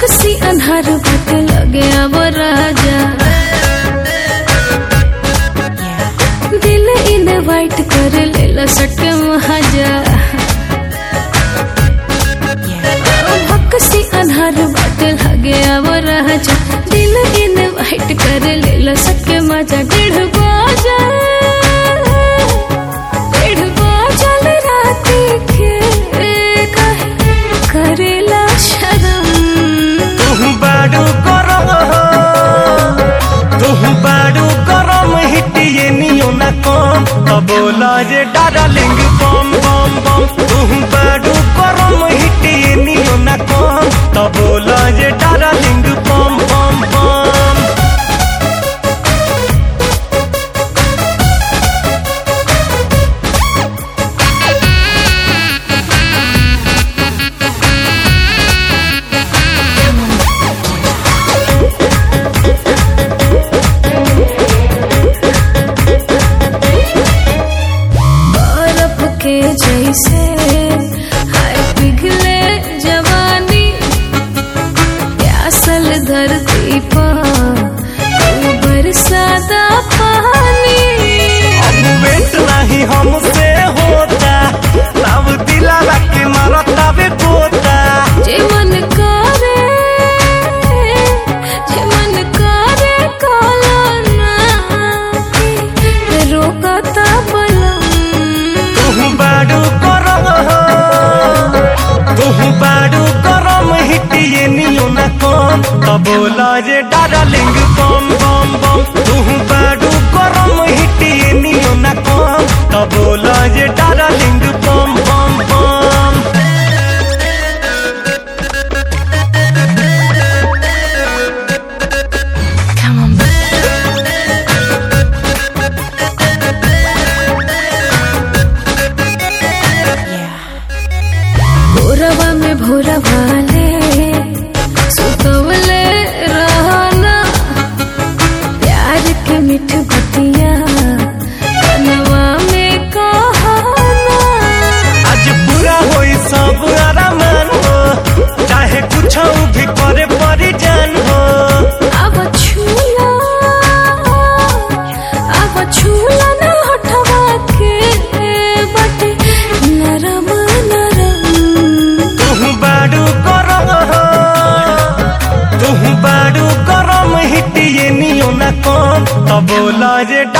बक्सी अन्हार बाट लगे अब राजा दिल इनवाइट कर लेला सटे महाजा बक्सी अन्हार बाट लगे अब राजा दिल इनवाइट कर लेला सटे मजा डेढ़ बाजा डेढ़ बाजल राती के काहे करेला शरम तुहु बाडू गरम तुहु बाडू गरम हिटिए नियो ना कम तो बोला जे डार्लिंग बम बम बम तुहु बाडू गरम हिटिए नियो ना कम तो बोला जे डार्लिंग बम बम बम बर्फ के जैसे हाय पिघले जवानी प्यासल धरती पर तू बरसाता पानी अब वेट नहीं हमसे होता तब दिला के मरता बे पोता जे मन करे जे मन करे काला ना रोकता बलम तुहु बाडू गरम तुहु बाडू गरम हिटिए नियो ना कम तो बोला जे डार्लिंग बम बम बम तुहु बाडू गरम हिटिए नियो ना कम तो बोला जे डार्लिंग बम बम बम Come on, भोरवा में भोरा वाले सुतवले रहना प्यार के मिठ बतिया कनवा में कहना आज पूरा होई सब आरामान हो चाहे कुछ भी करे परी जान हो अब छूला अब छूला ना हटवा के बटे नरम नरम तुहु बाडू गरम तुहु बाडू गरम हिटिए नियो ना कम तो बोला जे